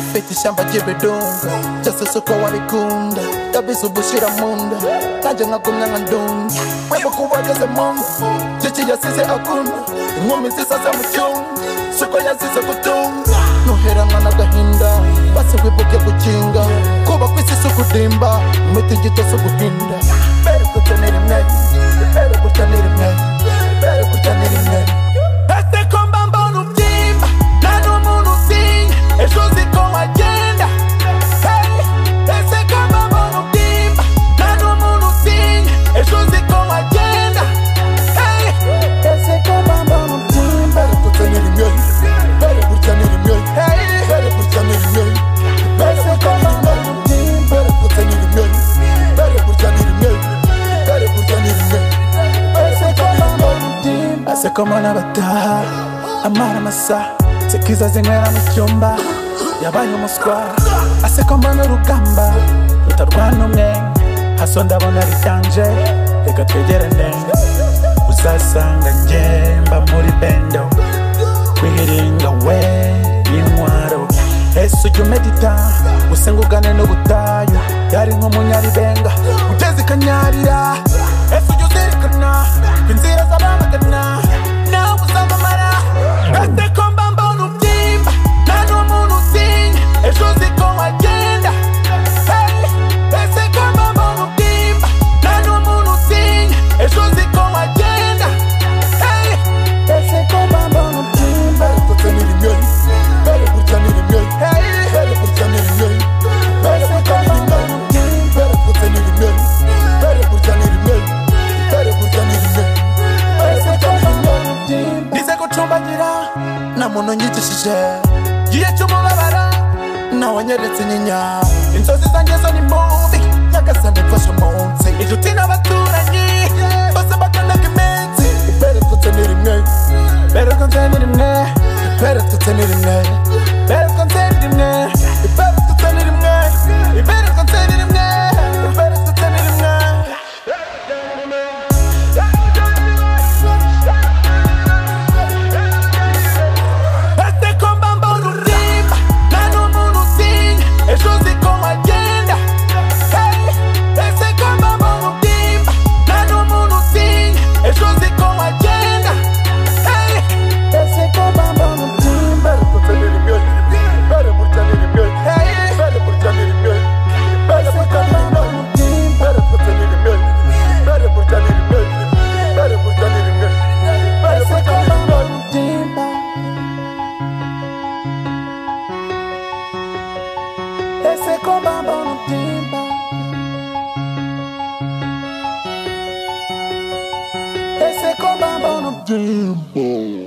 mfite ishyamba ry'ibidunga byose si uko wabikunda ndabizi ubushira mu nda nanjye nkagumya nka ndunda wibuka uwageze mu ngo giki yasize akunda inkumi nziza zo mu cyumba si uko yazize gutunga nuheranwa n'agahinda basi wibuke gukinga kuba ku isi si ukudimba imiti gito si uguhinda mbere gutya ni rimwe mbere gutya ni rimwe mbere gutya ni rimwe ese ko mba mbona ubyimba nta n'umuntu utinya ejo uzi ko wagenda Hey, ese ko mba mbona ubyimba nta n'umuntu utinya ejo uzi ko wagenda Hey, ese ko mba mbona ubyimba mbere gutya ni rimwe mbere gutya ni rimwe mbere gutya ni rimwe mbere gutya ni rimwe mbere gutya ni rimwe mbere gutya ni rimwe mbere gutya ni rimwe asekoma n'abataha amara amasaha sekiza zinywera mu cyumba yabaye umuswa asekoma n'urugamba rutarwana umwe haso ndabona ryanje reka twegerane uzasanga ngemba muri bendo kwiringa we intwaro ese ujya umedita usengugane n'ubutayu yari nk'umunyaribenga ugeze ikanyarira ese ujya uzirikana inzira z'abamagana nawe uzamamara ese ko mba mbona ubyimba nta n'umuntu utinya ejo uzi ko wagenda Hey, ese ko mba mbona ubyimba nta n'umuntu utinya ejo uzi ko wagenda Hey, ese ko mba mbona ubyimba gutya ni rimwe mbere gutya ni rimwe mbere gutya ni rimwe mbere gutya ni rimwe mbere gutya ni rimwe mbere gutya ni rimwe mbere gutya ni rimwe mbere gutya ni rimwe nize gucumbagira nta muntu nyigishije gihe cy'umubabara nawe anyeretse inyinya inzozi zanjye zo ni mubi nyagasane mfashe umunsi inshuti n'abaturanyi bose bakanaga iminsi mbere gutya ni rimwe mbere gutya ni rimwe mbere gutya ni rimwe mbere gutya ni rimwe mbere gutya ni rimwe mbere gutya ni rimwe mbere gutya ni rimwe Este comba mbonurimba Nano munutinya Ejo uzi ko wagenda Hey Ese comba mbonurimba Nano munutinya Ejo uzi ko wagenda Hey Ese comba mbonurimba Tutaniri myoyi Bere mutaniri myoyi Hey Bere mutaniri myoyi Bere mutaniri myoyi Bere mutaniri myoyi Bere mutaniri myoyi Bere mutaniri myoyi Bere mutaniri myoyi Ese comba mbonurimba Ese comba mbonurimba